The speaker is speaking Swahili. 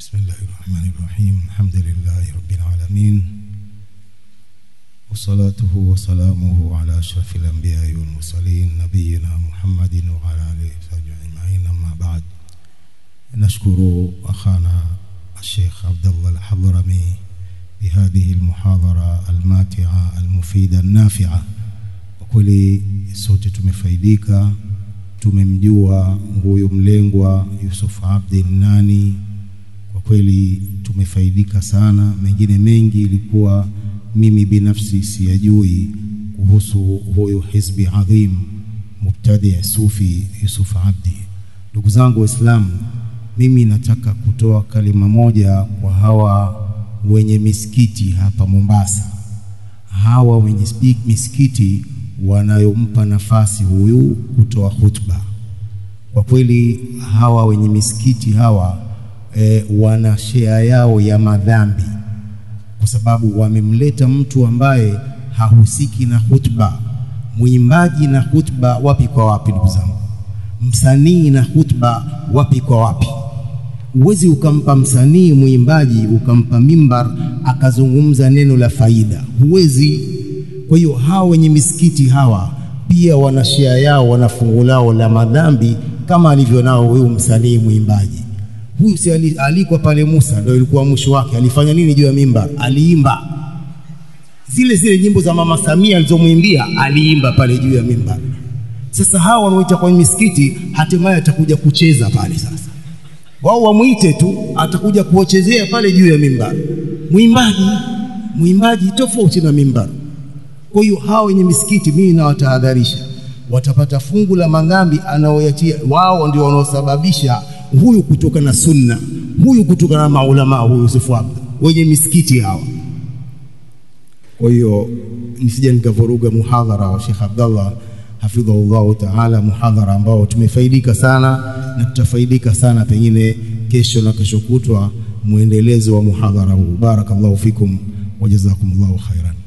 بسم الله الرحمن الرحيم الحمد لله رب العالمين وصلاته وسلامه على أشرف الأنبياء والمرسلين نبينا محمد وعلى آله وصحبه أجمعين أما بعد نشكر أخانا الشيخ عبد الله الحضرمي بهذه المحاضرة الماتعة المفيدة النافعة وكل sote tumefaidika tumemjua huyu mlengwa Yusuf Abdi nani kwa kweli tumefaidika sana mengine mengi ilikuwa mimi binafsi siyajui kuhusu huyu hizbi adhim mubtadi sufi Yusuf Abdi ndugu zangu waislamu mimi nataka kutoa kalima moja kwa hawa wenye misikiti hapa Mombasa hawa wenye misikiti wanayompa nafasi huyu kutoa khutba. Kwa kweli hawa wenye misikiti hawa e, wana shea yao ya madhambi, kwa sababu wamemleta mtu ambaye hahusiki na khutba, mwimbaji na khutba, wapi kwa wapi? Ndugu zangu, msanii na khutba, wapi kwa wapi? Huwezi ukampa msanii mwimbaji ukampa mimbar akazungumza neno la faida, huwezi. Kwa hiyo hawa wenye misikiti hawa pia wana shia yao, wana fungu lao la madhambi kama alivyo nao huyu msanii mwimbaji. Huyu si alikwa pale Musa, ndio ilikuwa mwisho wake. Alifanya nini juu ya mimbar? Aliimba zile zile nyimbo za Mama Samia alizomwimbia, aliimba pale juu ya mimbar. Sasa hawa wanaoita kwenye misikiti, hatimaye atakuja kucheza pale. Sasa wao wamwite tu, atakuja kuwachezea pale juu ya mimbar. Mwimbaji mwimbaji tofauti na mimbar. Kwa hiyo hao wenye misikiti, mimi nawatahadharisha, watapata fungu la madhambi anaoyatia wao, ndio wanaosababisha huyu kutoka na sunna, huyu kutoka na maulama, huyu Yusufu Abdi, wenye misikiti hawa. Kwa hiyo nisije nikavuruga muhadhara wa Sheikh Abdallah hafidhahullahu taala, muhadhara ambao tumefaidika sana na tutafaidika sana pengine kesho na kesho kutwa, mwendelezo wa muhadhara huu. Barakallahu fikum wa jazakumullahu khairan.